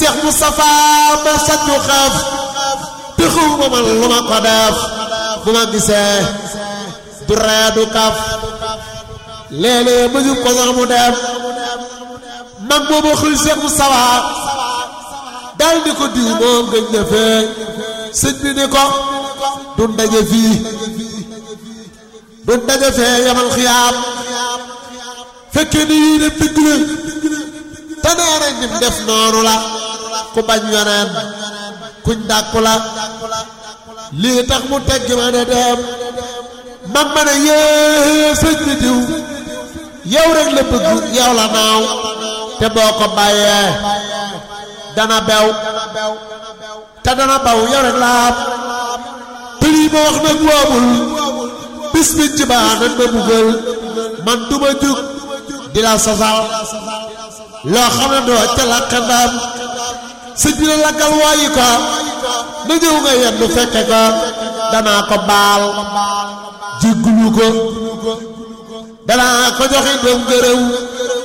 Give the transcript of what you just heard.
Seex Mustafa ma sàccu xaaf te xawma man lu ma ko def bu ma gisee du ree du kaf léeg-léeg ma jub ko sax mu dem mag boobu xëy Seex Mustafa dal di ko diw moom gëj na fee sëñ bi ni ko du ndaje fii du ndaje fee yamal xiyaam fekkee ni yii dem dëgg la te nee nañ nim def noonu la ku bañ yoneen kuñ dàkku la lii tax mu teggi ma ne dem man ma ne yee sëñ bi diw yow rek la bëgg yow la naaw te boo ko bàyyee dana bew te dana baw yow rek la am te lii ma wax nag woobul bis bi ci baa nañ ma buggal man duma jug di la sosal loo xam ne doo ca lakk ndam sëñ bi la lakkal waayi ko na ñëw nga yendu fekke ko danaa ko baal jéggulu ko danaa ko joxe doom gërëw